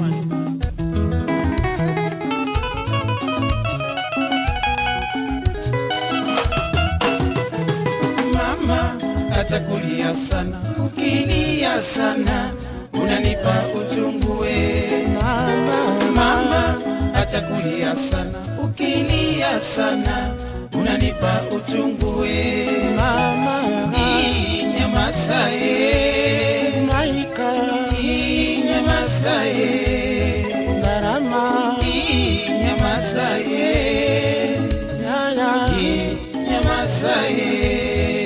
Mama atakulia sana, ukilia sana unanipa uchungu we. Mama atakulia sana, ukilia sana unanipa uchungu we. Ii, Nyamaza ye, Ii, nyamaza ye, Ii, nyamaza ye, Ii, nyamaza ye.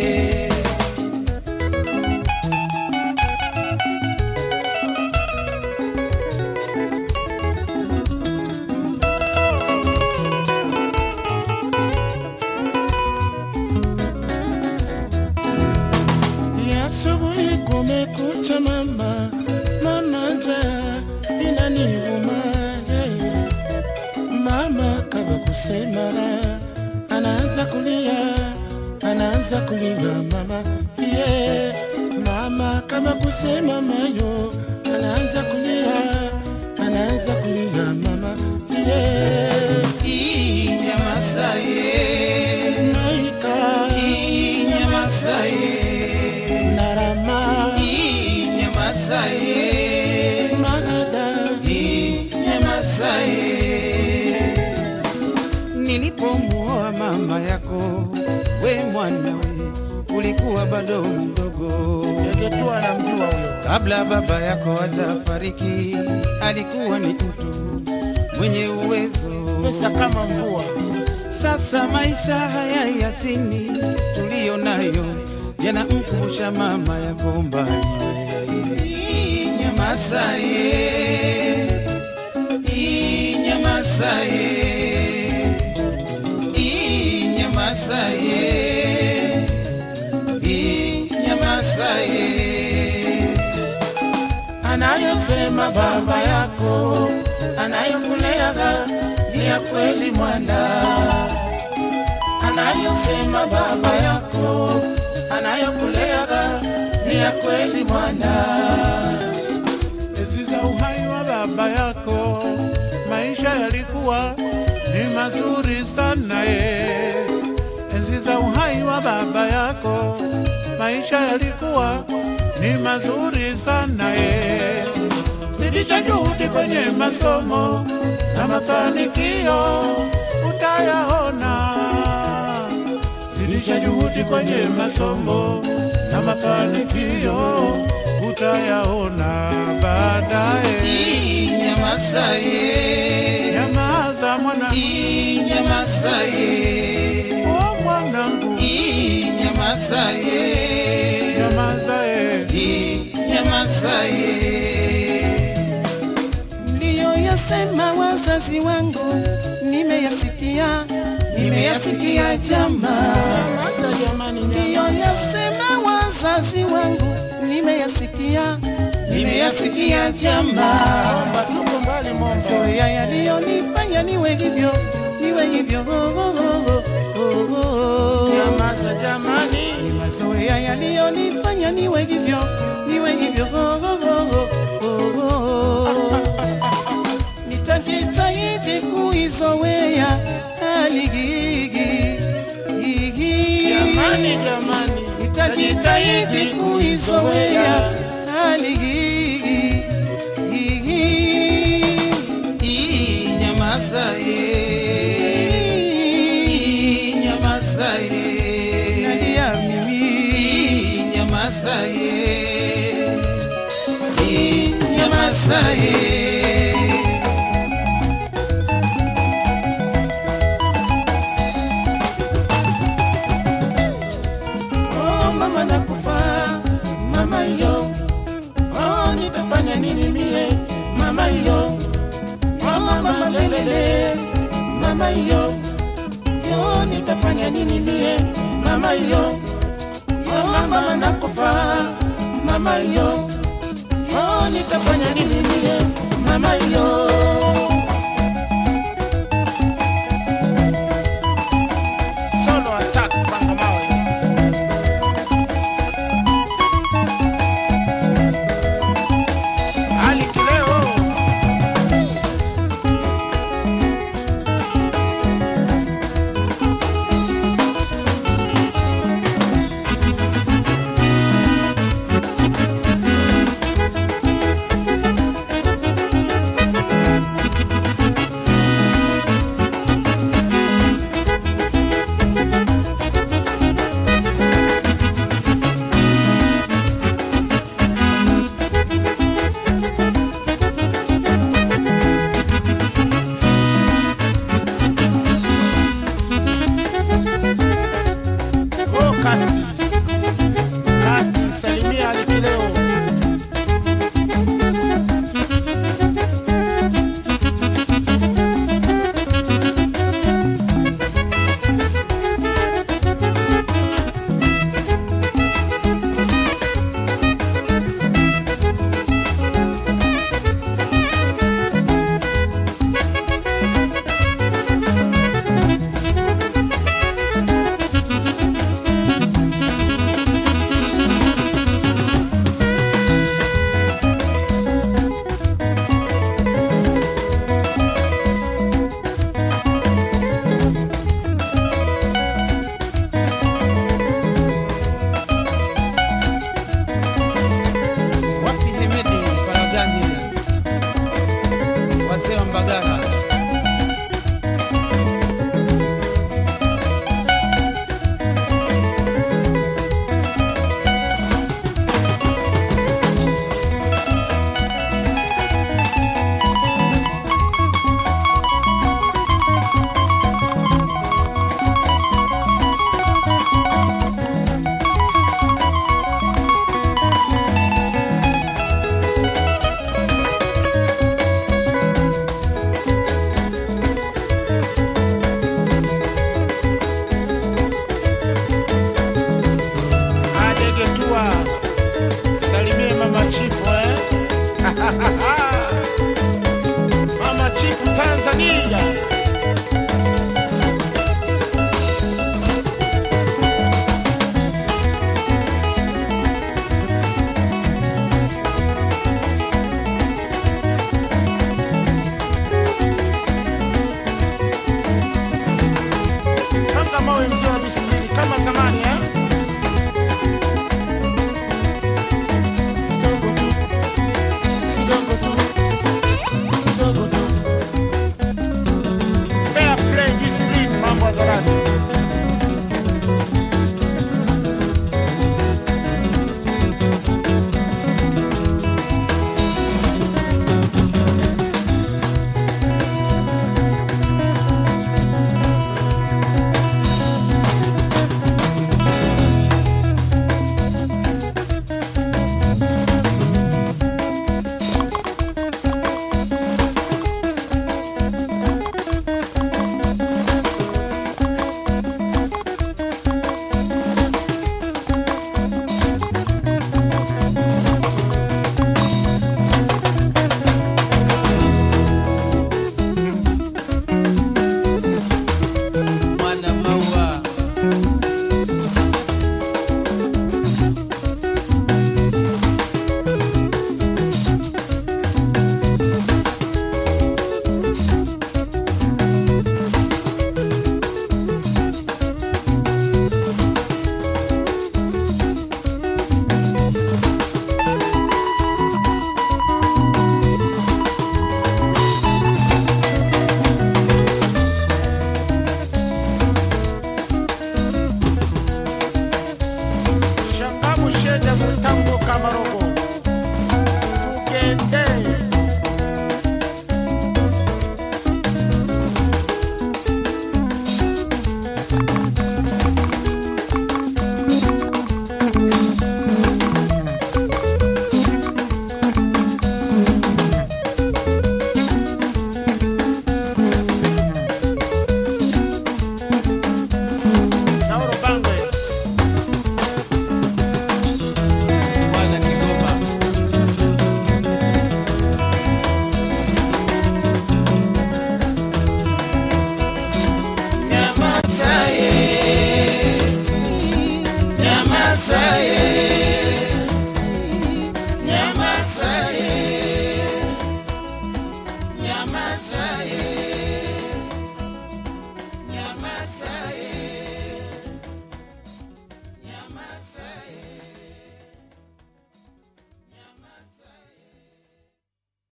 Asubuhi kumekucha mama, mama njaa inaniuma yeah. Mama kama kusema anaanza kulia, anaanza kulia mama yeah. Mama kama kusema mayo anaanza kulia, anaanza kulia mama yeah. Ii, nyamaza ye, Maika Ii, nyamaza ye. narama Ii, nyamaza ye, magada Ii, nyamaza ye. Nilipomuoa mama yako, we mwana we, ulikuwa bado mdogo. Yegetu anamjua huyo Kabla baba yako hajafariki, alikuwa ni mtu mwenye uwezo. pesa kama mvua Sasa maisha haya ya chini tuliyo nayo yanamkumbusha mama yako mbali. Nyamaza ye, Ii, nyamaza ye, Ii, nyamaza ye, Ii, nyamaza ye. anayosema baba yako anayokuleaga ni ya kweli mwana anayosema baba yako anayokuleaga ni ya kweli mwana Enzi za uhai wa baba yako, maisha yalikuwa ni mazuri sana ye. Enzi za uhai wa baba yako, maisha yalikuwa ni mazuri sana ye. Zidisha juhudi kwenye masomo na mafanikio utayaona. Zidisha juhudi kwenye masomo na mafanikio utayaona baadaye. Ii, nyamaza ye, Nyamaza mwana, Ii, nyamaza ye. oh mwanangu, Ii, nyamaza ye, nyamaza eh. Ii, nyamaza ye. Mliyoyasema wazazi wangu nimeyasikia, nimeyasikia jamaa. Nyamaza jamani, nyamaza. Mliyoyasema wazazi wangu nimeyasikia, nimeyasikia jamaa. Omba tuko mbali momba Zoea yaliyonifanya niwe hivyo, niwe hivyo. Oh, oh, oh, oh, oh. nyamaza jamani mazoea yaliyonifanya niwe hivyo niwe hivyo oh, oh, oh, oh, oh. nitajitahidi kuizoea hali hii jamani jamani nitajitahidi kuizoea hali hii nyamaza ye nyamaza ye nalia mimi nyamaza ye nyamaza ye oh mama nakufa mama yo oh nitafanya nini mie mama yo oh mama lelele mama yo oh nitafanya nini mie mama yo oh mama nakufa mama yo oh nitafanya nini mie mama yo Solo attack panga mawe Ali Kileo wa Mbagala. adegetua salimie mama chifu eh? mama chifu tanzania kama mawe mzee wa visubiri kama zamani eh?